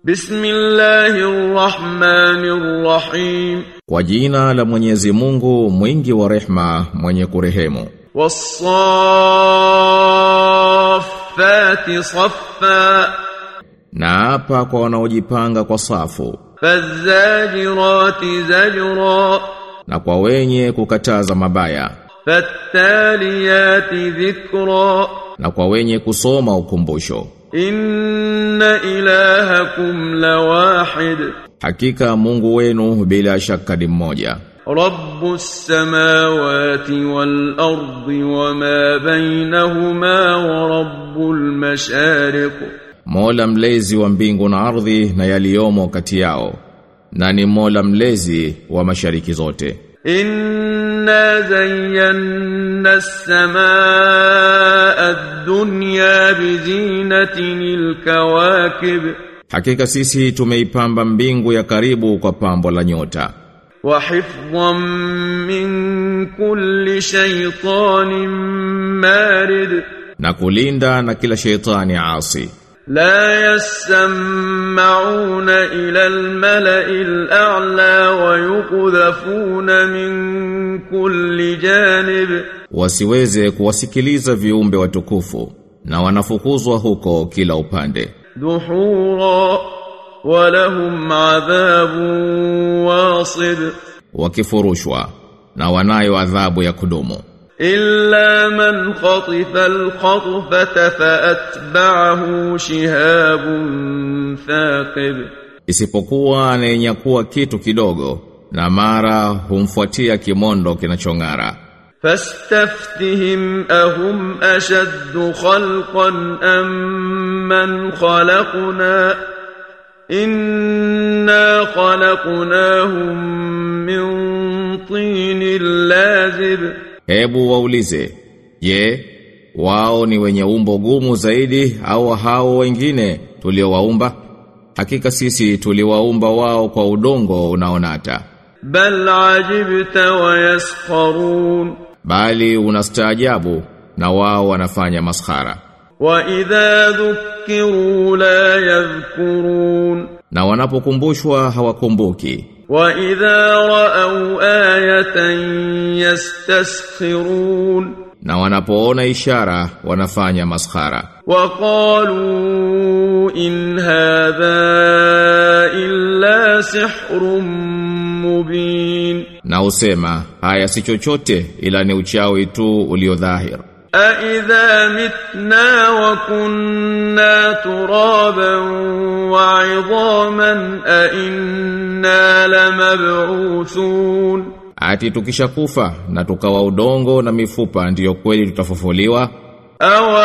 Bismillahirrahmanirrahim. Kwa jina la Mwenyezi Mungu mwingi wa rehma mwenye kurehemu. Was-saffati saffa. Na hapa kwa wanaojipanga kwa safu Faz-zajirati zajra. na kwa wenye kukataza mabaya Fattaliyati dhikra. na kwa wenye kusoma ukumbusho. Inna ilahakum lawahid. Hakika Mungu wenu bila shaka ni mmoja. رب السماوات والأرض وما بينهما ورب المشارق Mola mlezi wa mbingu na ardhi na yaliyomo kati yao. Na ni Mola mlezi wa mashariki zote. إنا زينا السماء الدنيا بزينة الكواكب Hakika sisi tumeipamba mbingu ya karibu kwa pambo la nyota. وحفظا من كل شيطان مارد Na kulinda na kila sheitani asi. لا يسمعون إلى الملأ الأعلى ويقذفون من كل جانب Wasiweze kuwasikiliza viumbe watukufu na wanafukuzwa huko kila upande. دحورا ولهم عذاب واصب Wakifurushwa na wanayo adhabu ya kudumu. إلا من خطف الخطفة فأتبعه شهاب ثاقب Isipokuwa anayenyakuwa kitu kidogo na mara humfuatia kimondo kinachong'ara. فاستفتهم أهم أشد خلقا أم من خلقنا إنا خلقناهم من طين لازب Hebu waulize, je, wao ni wenye umbo gumu zaidi au hao wengine tuliowaumba? Hakika sisi tuliwaumba wao kwa udongo unaonata. بل عجبت ويسخرون Bali unastaajabu na wao wanafanya maskhara. وإذا ذكروا لا يذكرون Na wanapokumbushwa hawakumbuki. وإذا رأوا آية يستسخرون Na wanapoona ishara wanafanya maskhara. وقالوا إن هذا إلا سحر مبين Na usema, haya si chochote ila ni uchawi tu uliodhahir. أإذا متنا وكنا ترابا وعظاما أإنا لمبعوثون Ati tukishakufa na tukawa udongo na mifupa ndiyo kweli tutafufuliwa أو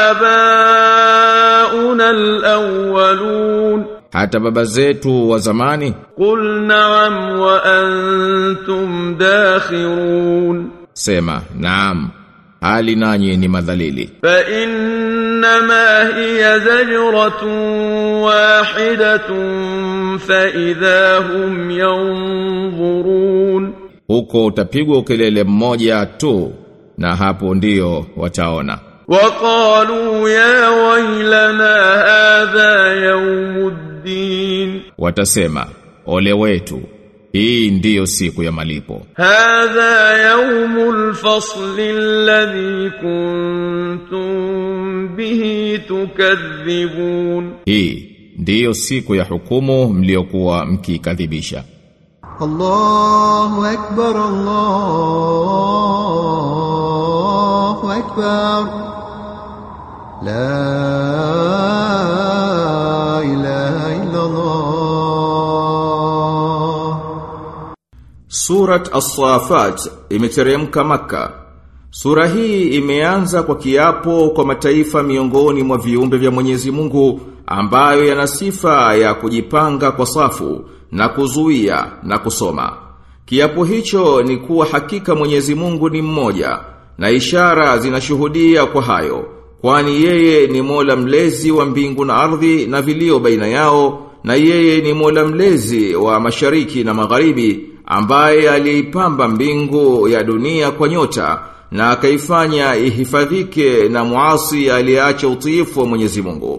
آباؤنا الأولون hata baba zetu wa zamani قل نعم وأنتم داخرون sema naam hali nanyi ni madhalili فإنما هي زجرة واحدة فإذا هم ينظرون huko utapigwa ukelele mmoja tu na hapo ndiyo wataona وقالوا يا ويلنا هذا يوم الدين watasema ole wetu hii ndiyo siku ya malipo هذا يوم الفصل الذي كنتم به تكذبون hii ndiyo siku ya hukumu mliokuwa mkikadhibisha الله أكبر الله أكبر لا إله إلا الله Surat As-Safat imeteremka Makka. Sura hii imeanza kwa kiapo kwa mataifa miongoni mwa viumbe vya Mwenyezi Mungu ambayo yana sifa ya kujipanga kwa safu na kuzuia na kusoma. Kiapo hicho ni kuwa hakika Mwenyezi Mungu ni mmoja na ishara zinashuhudia kwa hayo kwani yeye ni Mola mlezi wa mbingu na ardhi na vilio baina yao na yeye ni Mola mlezi wa mashariki na magharibi ambaye aliipamba mbingu ya dunia kwa nyota na akaifanya ihifadhike na muasi aliyeacha utiifu wa Mwenyezi Mungu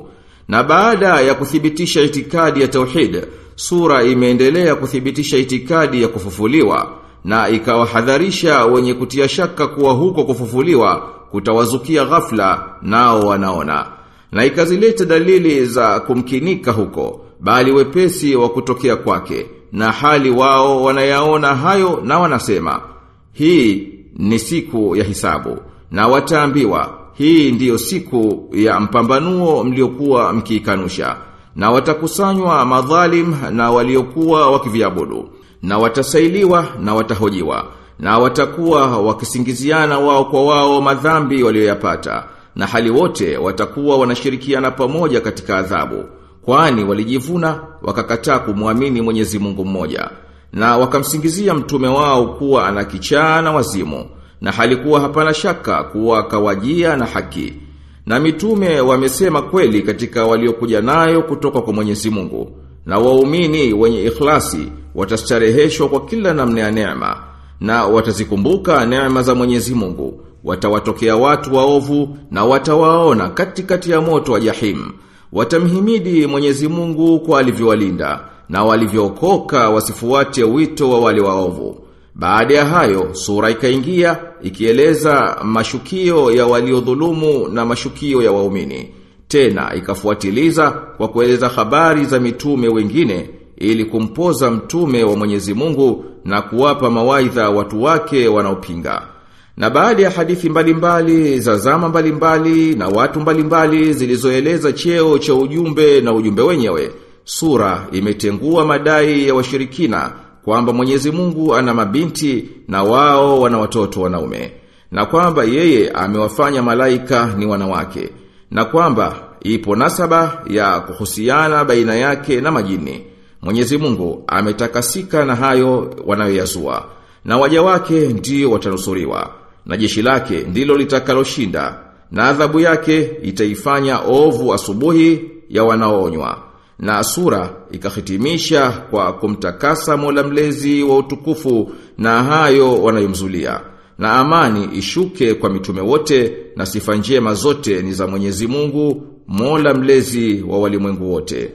Na baada ya kuthibitisha itikadi ya tauhid, sura imeendelea kuthibitisha itikadi ya kufufuliwa na ikawahadharisha wenye kutia shaka kuwa huko kufufuliwa kutawazukia ghafla nao wanaona. Na ikazileta dalili za kumkinika huko, bali wepesi wa kutokea kwake, na hali wao wanayaona hayo na wanasema, hii ni siku ya hisabu, na wataambiwa, hii ndiyo siku ya mpambanuo mliokuwa mkiikanusha, na watakusanywa madhalim na waliokuwa wakiviabudu, na watasailiwa na watahojiwa, na watakuwa wakisingiziana wao kwa wao madhambi walioyapata, na hali wote watakuwa wanashirikiana pamoja katika adhabu, kwani walijivuna wakakataa kumwamini Mwenyezi Mungu mmoja, na wakamsingizia mtume wao kuwa ana kichaa na wazimu, na halikuwa hapana shaka kuwa kawajia na haki. Na mitume wamesema kweli katika waliokuja nayo kutoka kwa Mwenyezi Mungu. Na waumini wenye ikhlasi watastareheshwa kwa kila namna ya neema na watazikumbuka neema za Mwenyezi Mungu. Watawatokea watu waovu na watawaona katikati ya moto wa jahim. Watamhimidi Mwenyezi Mungu kwa alivyowalinda na walivyookoka wasifuate wito wa wale waovu. Baada ya hayo, sura ikaingia ikieleza mashukio ya waliodhulumu na mashukio ya waumini. Tena ikafuatiliza kwa kueleza habari za mitume wengine ili kumpoza mtume wa Mwenyezi Mungu na kuwapa mawaidha watu wake wanaopinga. Na baada ya hadithi mbalimbali za zama mbalimbali na watu mbalimbali zilizoeleza cheo cha ujumbe na ujumbe wenyewe, sura imetengua madai ya washirikina kwamba Mwenyezi Mungu ana mabinti na wao wana watoto wanaume na kwamba yeye amewafanya malaika ni wanawake na kwamba ipo nasaba ya kuhusiana baina yake na majini. Mwenyezi Mungu ametakasika na hayo wanayoyazua na waja wake ndio watanusuriwa na jeshi lake ndilo litakaloshinda na adhabu yake itaifanya ovu asubuhi ya wanaoonywa na sura ikahitimisha kwa kumtakasa Mola mlezi wa utukufu na hayo wanayomzulia na amani ishuke kwa mitume wote na sifa njema zote ni za Mwenyezi Mungu Mola mlezi wa walimwengu wote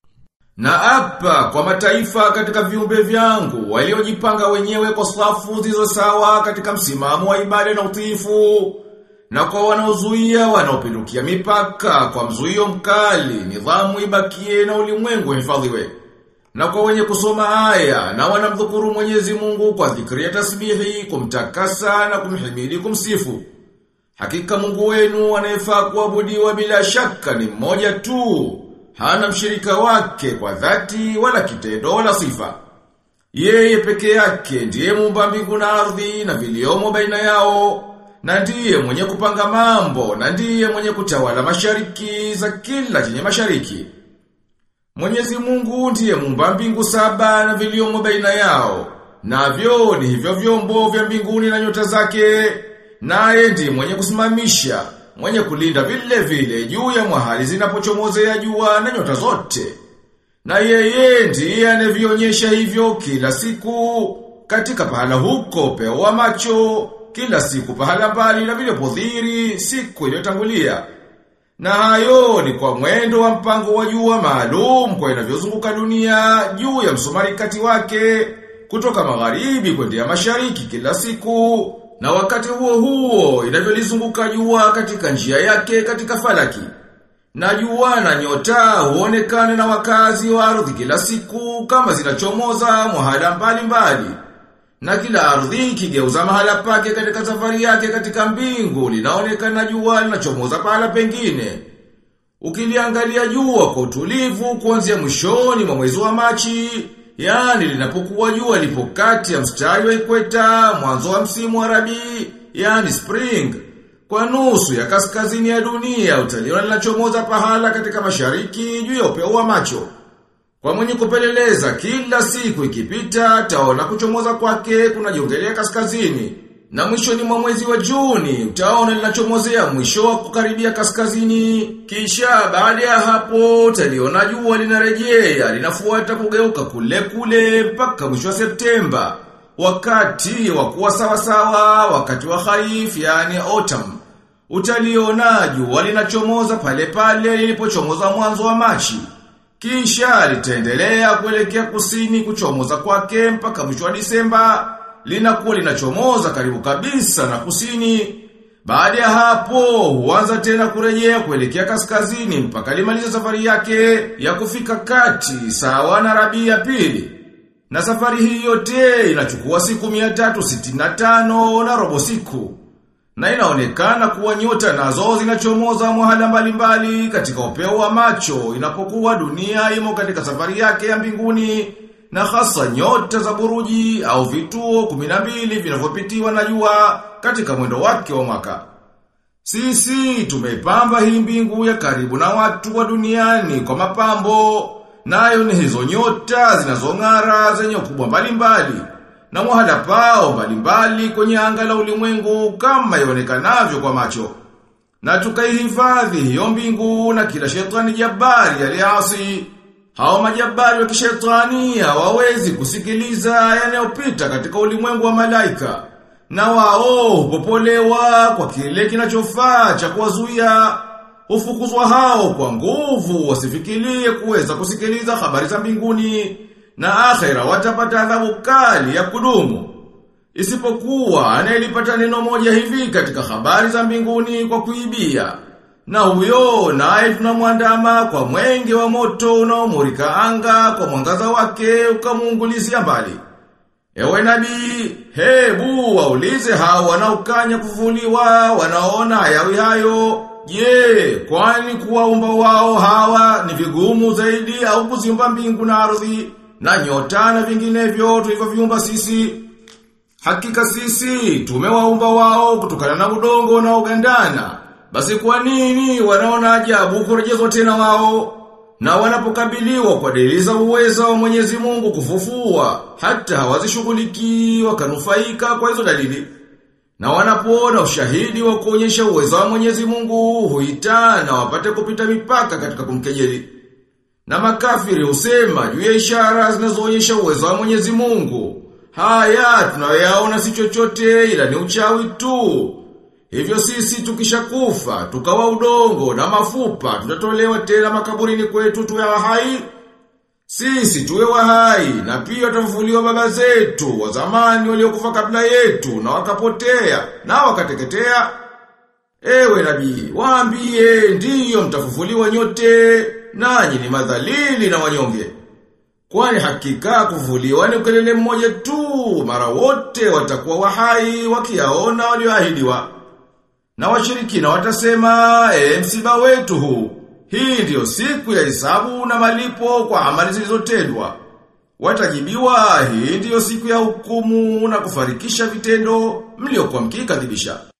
na apa kwa mataifa katika viumbe vyangu waliojipanga wenyewe kwa safu zilizo sawa katika msimamo wa ibada na utiifu na kwa wanaozuia wanaopindukia mipaka kwa mzuio mkali nidhamu ibakie na ulimwengu hifadhiwe na kwa wenye kusoma aya na wanamdhukuru Mwenyezi Mungu kwa dhikri ya tasbihi kumtakasa na kumhimidi kumsifu hakika Mungu wenu anayefaa kuabudiwa bila shaka ni mmoja tu hana mshirika wake kwa dhati wala kitendo wala sifa. Yeye peke yake ndiye muumba mbingu na ardhi na viliomo baina yao, na ndiye mwenye kupanga mambo, na ndiye mwenye kutawala mashariki za kila chenye mashariki. Mwenyezi Mungu ndiye muumba mbingu saba na viliomo baina yao, navyo ni hivyo vyombo vya mbinguni na nyota zake, naye ndiye mwenye kusimamisha mwenye kulinda vile vile juu ya mahali zinapochomozea jua na nyota zote. Na yeye ndiye anavionyesha hivyo kila siku katika pahala huko pewa macho, kila siku pahala mbali na vile podhiri siku iliyotangulia. Na hayo ni kwa mwendo wa mpango wa jua maalum kwa inavyozunguka dunia juu ya msumari kati wake kutoka magharibi kwenda mashariki kila siku na wakati huo huo inavyolizunguka jua katika njia yake katika falaki. Na jua na nyota huonekana na wakazi wa ardhi kila siku kama zinachomoza mahala mbali mbali. Na kila ardhi ikigeuza mahala pake katika safari yake katika mbingu linaonekana jua linachomoza pahala pengine. Ukiliangalia jua kwa utulivu kuanzia mwishoni mwa mwezi wa Machi, yani linapokuwa jua lipo kati ya mstari wa ikweta mwanzo wa msimu wa rabii, yani spring, kwa nusu ya kaskazini ya dunia utaliona linachomoza pahala katika mashariki juu ya upeo wa macho. Kwa mwenye kupeleleza kila siku ikipita taona kuchomoza kwake kunajiongelea kaskazini. Na mwishoni mwa mwezi wa Juni utaona linachomozea mwisho wa kukaribia kaskazini. Kisha baada ya hapo utaliona jua linarejea linafuata kugeuka kule kule mpaka mwisho wa Septemba. Wakati wa kuwa sawa sawa, wakati wa kharif yani autumn. Utaliona jua linachomoza pale pale lilipochomoza mwanzo wa Machi. Kisha litaendelea kuelekea kusini kuchomoza kwake mpaka mwisho wa Disemba, linakuwa linachomoza karibu kabisa na kusini. Baada ya hapo huanza tena kurejea kuelekea kaskazini mpaka limaliza safari yake ya kufika kati sawa na Rabi ya pili. Na safari hii yote inachukua siku 365 na robo siku. Na inaonekana kuwa nyota nazo zinachomoza mahala mbalimbali katika upeo wa macho inapokuwa dunia imo katika safari yake ya mbinguni na hasa nyota za buruji au vituo 12 vinavyopitiwa na jua katika mwendo wake wa mwaka. Sisi tumeipamba hii mbingu ya karibu na watu wa duniani kwa mapambo, nayo ni hizo nyota zinazong'ara zenye ukubwa mbalimbali na mwahala pao mbalimbali kwenye anga la ulimwengu kama ionekanavyo kwa macho. Na tukaihifadhi hiyo mbingu na kila shetani jabari aliasi. Hao majabari wa kishetani hawawezi kusikiliza yanayopita katika ulimwengu wa malaika. Na wao hupopolewa kwa kile kinachofaa cha kuwazuia. Hufukuzwa hao kwa nguvu wasifikirie kuweza kusikiliza habari za mbinguni na akhera watapata adhabu kali ya kudumu. Isipokuwa anayelipata neno moja hivi katika habari za mbinguni kwa kuibia. Na huyo naye tunamwandama kwa mwenge wa moto unaomurika anga kwa mwangaza wake ukamuungulizia mbali. Ewe nabii, hebu waulize hao wanaokanya kufufuliwa, wanaona hayawi hayo. Je, kwani kuwaumba wao hawa ni vigumu zaidi au kuziumba mbingu na ardhi na nyota na vinginevyo tulivyoviumba sisi? Hakika sisi tumewaumba wao kutokana na udongo na ugandana. Basi kwa nini wanaona ajabu kurejezwa tena wao? Na wanapokabiliwa kwa dalili za uweza wa Mwenyezi Mungu kufufua, hata hawazishughuliki wakanufaika kwa hizo dalili. Na wanapoona ushahidi wa kuonyesha uwezo wa Mwenyezi Mungu huitana wapate kupita mipaka katika kumkejeli. Na makafiri husema juu ya ishara zinazoonyesha uwezo wa Mwenyezi Mungu. Haya tunayoyaona si chochote ila ni uchawi tu. Hivyo sisi tukishakufa, tukawa udongo na mafupa, tutatolewa tena makaburini kwetu tuwe hai. Sisi tuwe wahai na pia tutafufuliwa baba zetu wa zamani waliokufa kabla yetu na wakapotea na wakateketea. Ewe nabii, waambie ndiyo mtafufuliwa nyote, nanyi ni madhalili na wanyonge. Kwani hakika kufufuliwa ni ukelele mmoja tu, mara wote watakuwa wahai wakiyaona walioahidiwa. Na washirikina watasema, e msiba wetu huu, hii ndiyo siku ya hisabu na malipo kwa amali zilizotendwa. Watajibiwa, hii ndiyo siku ya hukumu na kufarikisha vitendo mliokuwa mkikadhibisha.